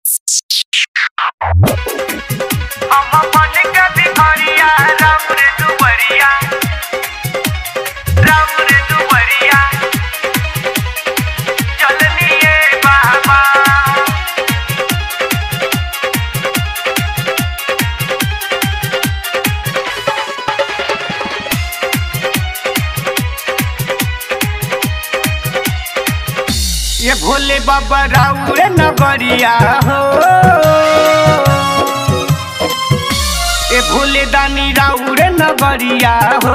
हम अपन के भिखरिया राम रे दुबरिया राम रे दुबरिया चलनिए बाबा ये भोले बाबा राउर नगरिया हो ये भोले दानी राउर नगरिया हो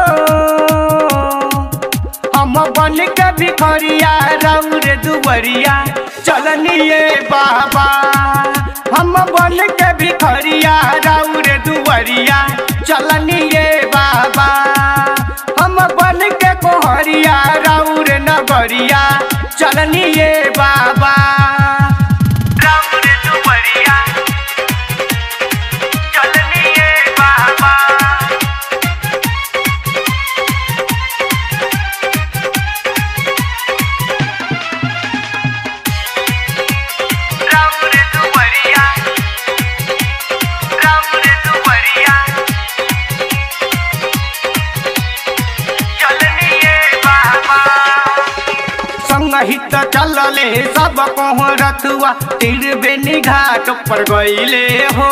हम बन के भिखरिया राउर दुबरिया चलनिए बाबा हम बन के भिखरिया राउर दुबरिया चलनिए बाबा हम बन के कोहरिया राउर नगरिया चलनिए बाबा राउर दुबरिया चलनिए बाबा राउर दुबरिया राउर दुबरिया चलनिए बाबा संगहित चलले सब कोहरतुआ तीर बेनी घाट पर गईले हो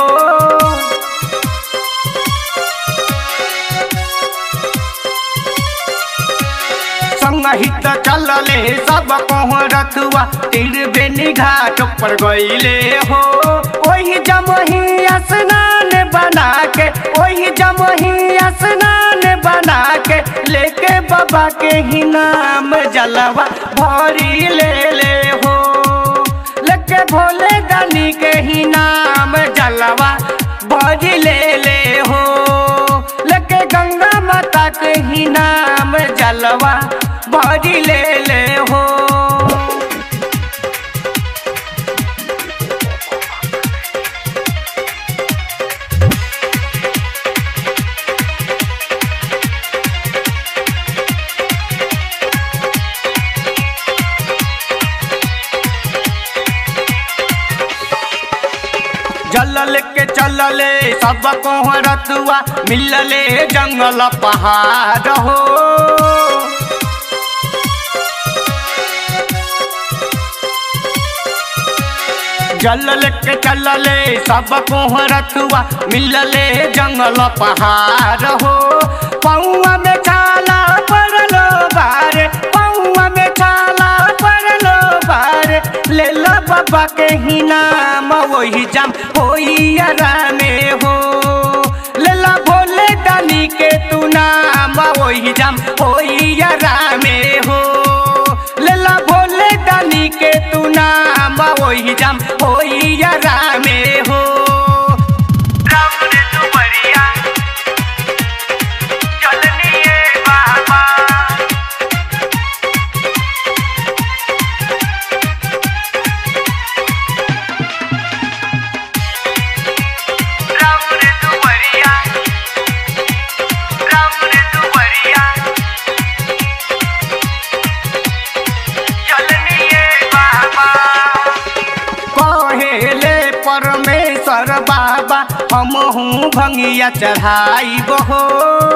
संगहित चलले सब कोहरतुआ तीर बेनी घाट पर गईले हो ओही जमही स्नान बना के ओही जमही स्नान बना के लेके बाबा के ही नाम जलवा भरी ले ले हो लेके भोले दानी के ही नाम जलवा भरी ले ले हो लेके गंगा माता के ही नाम जलवा भरी ले ले हो जलल के चलले सब कोहरतुआ मिलले जंगल पहाड़ हो जलल के चलले सब कोहरतुआ मिलले जंगल पहाड़ हो पौआ में छाला पड़लो बारे पौआ में छाला पड़लो बारे ले लो बाबा के ही नाम वही जाम होई आरामे हो ले लो भोले दानी के तू नाम वही जाम होई आरामे हो ले लो भोले दानी के तू नाम वही जाम होई आरामे हो राम रे दुबरिया चलनिए बाबा राम रे दुबरिया राम रे दुबरिया चलनिए बाबा कहेले परमेश्वर बाबा हम हूँ भंगिया चढ़ाई बहो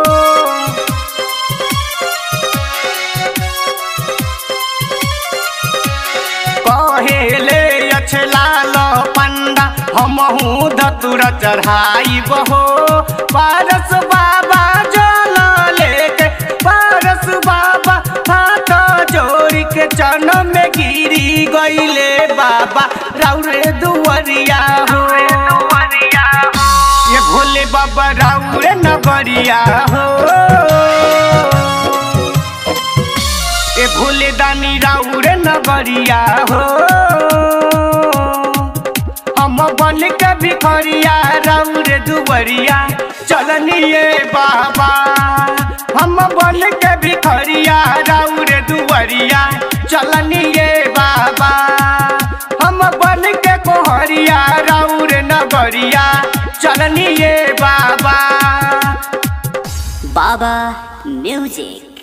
कहेले अछलाल पंडा हम हूँ धतुर चढ़ाई बहो पारस बाबा जल लेके पारस बाबा हाथ जोड़ के चन में गिरी गईले बाबा राउरे दुवरिया हो ये भोले बाबा राउरे नगरिया हो ए भोले दानी राउरे नगरिया हो हम बन के भिखरिया राउरे दुबरिया चलनिए बाबा हम बन के भिखरिया राउरे दुबरिया चलनिए बाबा हम बन के कोहरिया राउरे नगरिया चलनिए बाबा Baba Music.